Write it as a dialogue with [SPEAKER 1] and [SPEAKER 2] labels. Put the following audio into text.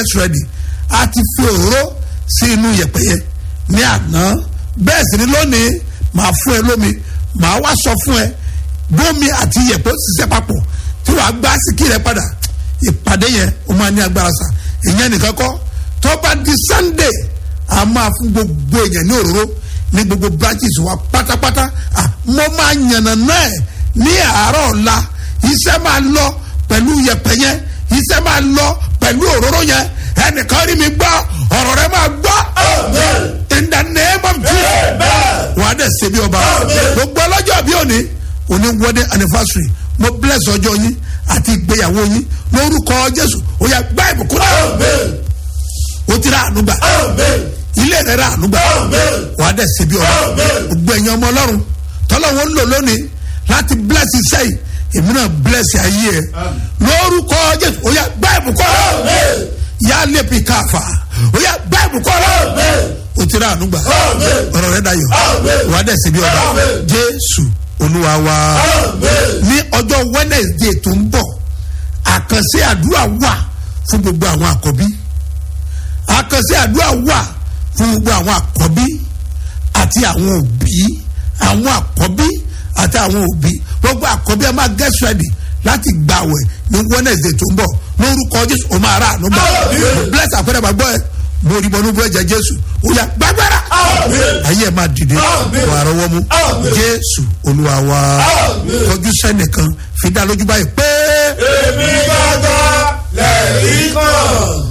[SPEAKER 1] get ready a ti fi òróró sí inú yẹ̀pẹ̀ yẹn ní àná bẹ́ẹ̀ sì ni lónìí màá fún ẹ lómi màá wá sọ fún ẹ bómi àti yẹ̀pẹ̀ ó ṣiṣẹ́ papọ̀ tí wàá gbá síkì rẹ padà ìpàdé yẹn ó máa ní agbára sa ìyẹn nìkan kọ́ tó bá di sunday a máa fún gbogbo èèyàn ní òróró ní gbogbo branches wa pátápátá ah, mo máa yànnà náà ẹ̀ ní àárọ̀ ọ̀la iṣẹ́ máa lọ pẹ̀lú yẹ̀pẹ̀ yẹn iṣẹ́ máa lọ pẹ̀lú òróró yẹn ẹnìkan rí mi gbọ́ ọ̀rọ̀ rẹ máa gbọ́ in the name of jesus wà á dẹ̀ ṣe bí ọba gbogbo ọlọ́jọ́ bí òní òní wedding anniversary mo bless ọjọ́ yín àti ìgbéyàwó yín lórúkọ jésù ó yá gbá ìbùkún náà ó ti rà ànúgbà ilé rẹ rà ànúgbà wà á dẹ̀ ṣe bí ọba gbogbo ẹ̀yin ọmọ ọlọ́run tọ́lọ́wọ́ ń lò lónìí láti bless iṣẹ́ yìí èmi náà bless ayé ẹ lórúkọ jésù ó yá gbá ìbùkún náà yà á lè fi káfa ó yá gbá ìbùkún náà ó ti rà ànúgbà ọ̀rọ̀ rẹ dayọ̀ wà á dẹ̀ ṣe bí ọba jésù olúwa wa ní ọjọ́ wednesday tó ń bọ̀ àkànṣe àdúrà wà fún gbogbo àwọn àkọ́bí àkànṣe àdúrà wà fún gbogbo àwọn àkọ́bí àti àwọn òbí àwọn àkọ́bí àti àwọn òbí gbogbo àkọ́bí ẹ máa get ready láti gbàwẹ̀ ní wednesday tó ń bọ̀ lórúkọ jésù o máa rà àánú gbà bless àpẹẹrẹ gbàgbọ́ ẹ mo rí bọnú bọ́ ẹ̀jẹ̀ jésù ó yà gbàgbára ayé ẹ máa dìde wà á rọwọ́ mú jésù olúwa wa kọjú sẹ́nìkan fi dá lójú báyìí pé.
[SPEAKER 2] èmi gbàgbọ́ lẹ́yìn kan.